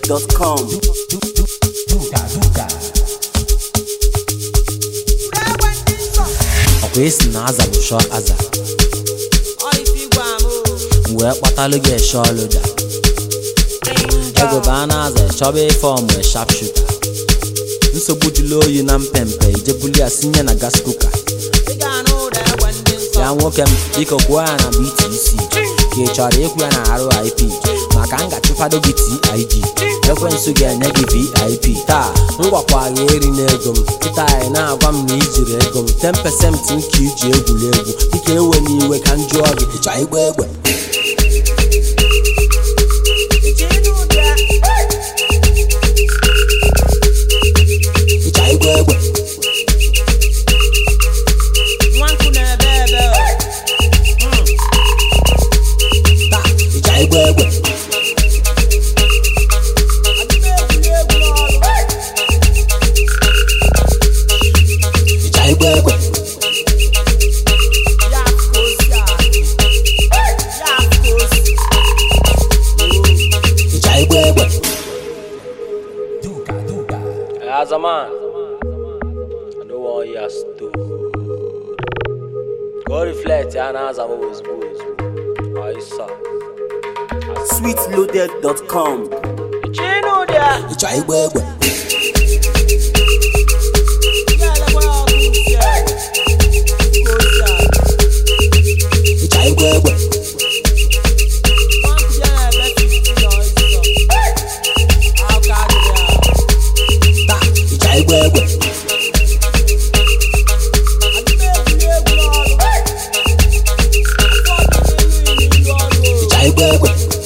sweetloaded.com. ọkwa esi na aza bụ shọ aza m wee kpatalụ gị eshe ọlụda ego bụ a na-aza chọba ife ọmụ shap shuta nsogbu jụlụ oyi na mpempe ijebuli ya sinye na gas kuka ya nwoke m biko kwuo ya na btc ka ị chọrọ ịkwụ ya na rip maka m ga-achụkwado gị tig ekwensu ga-enye gị vip taa m gwakwa gị eri n'ego m kịta anyị na-agwa m na ijiri ego m 10% nke iji egwuregwu dịka ewe n'iwe ka m jụọ gị ịchọ igba egbe ịchọ igba egbe taa ịchọ igba egbe ịchọ igba egbe ịchọ igba egbe As a man, I don't want you to go reflect and as I'm always boys. I saw. sweetloaded.com. ịchọ igba egbe ịchọ igba egbe taa ịchọ igba egbe ịchọ igba egbe